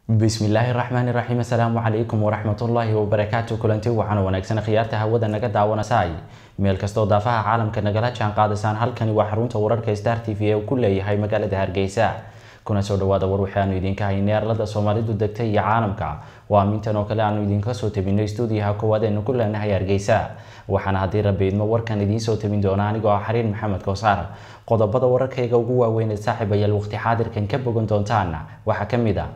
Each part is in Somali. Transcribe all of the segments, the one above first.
bismillaahi raxmaani raxiim assalaamu calaykum waraxmatullaahi wabarakaatu kulanti waxaana wanaagsan khiyaarta hawada naga daawanasay meel kastoo daafaha caalamka nagala jaan qaadasaan halkani waa xarunta wararka star t v ee uu ku leeyahay magaalada hargeysa kuna soo dhawaada war waxaanu idinka haynay arlada soomaalidu degtay iyo caalamka waa amintan oo kale aanu idinka soo tabinay stuudiyaha koowaad eenu ku leenahay hargeysa waxaana haddii rabbi idmo warkan idiin soo tabin doona anigoo ah xariir maxamed kowsaar qodobada wararkayga ugu waaweyn ee saaxiibayaal waqti xaadirkan ka bogan doontaan waxaa ka mid a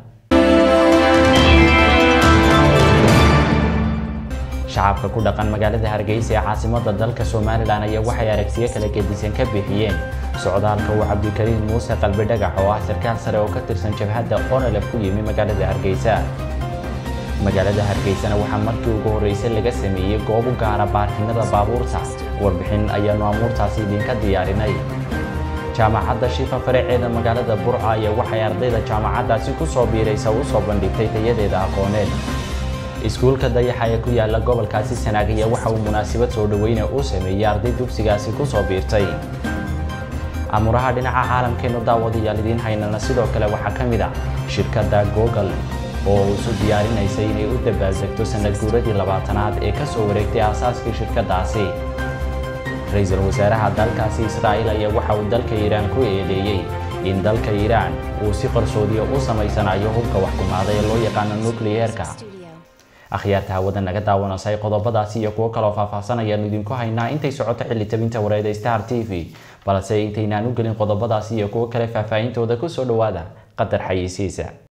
shacabka ku dhaqan magaalada hargeysa ee caasimada dalka somalilan ayaa waxay aragsiyo kala gedisan ka bixiyeen socdaalka uu cabdikariin muuse qalbi dhagax oo ah sarkaal sare oo ka tirsan jabhadda onolef ku yimi magaalada hargeysa magaalada hargeysana waxaa markii ugu horreysay laga sameeyey goob u gaara baarkinada baabuurta warbixin ayaanu amuurtaasi idinka diyaarinay jaamacadda shifa faraceeda magaalada burca ayaa waxay ardayda jaamacaddaasi kusoo biiraysa u soo bandhigtay tayadeeda aqooneed iskuulka dayaxa ee ku yaala gobolkaasi sanaagiya waxa uu munaasabad soo dhaweyne u sameeyey arday dugsigaasi kusoo biirtay amuraha dhinaca caalamkeenu daawadayaal idiin haynana sidoo kale waxaa ka mid a shirkadda google oo isu diyaarinaysay inay u dabaaldegto sanad guuradii labaatanaad ee kasoo wareegtay aasaaskii shirkaddaasi ra-iisul wasaaraha dalkaasi israa'iil ayaa waxa uu dalka iiraan ku eedeeyey in dalka iiraan uu si qarsoodiya u samaysanayo hubka waxkumaada ee loo yaqaano nukliyeerka akhyaarta hawada naga daawanasay qodobadaasi iyo kuwo kaloo faahfaahsan ayaanu idinku haynaa intay socoto xilli tabinta wareeda star t v balse intaynaan u gelin qodobadaasi iyo kuwo kale faahfaahintooda kusoo dhawaada qadar xayeysiisa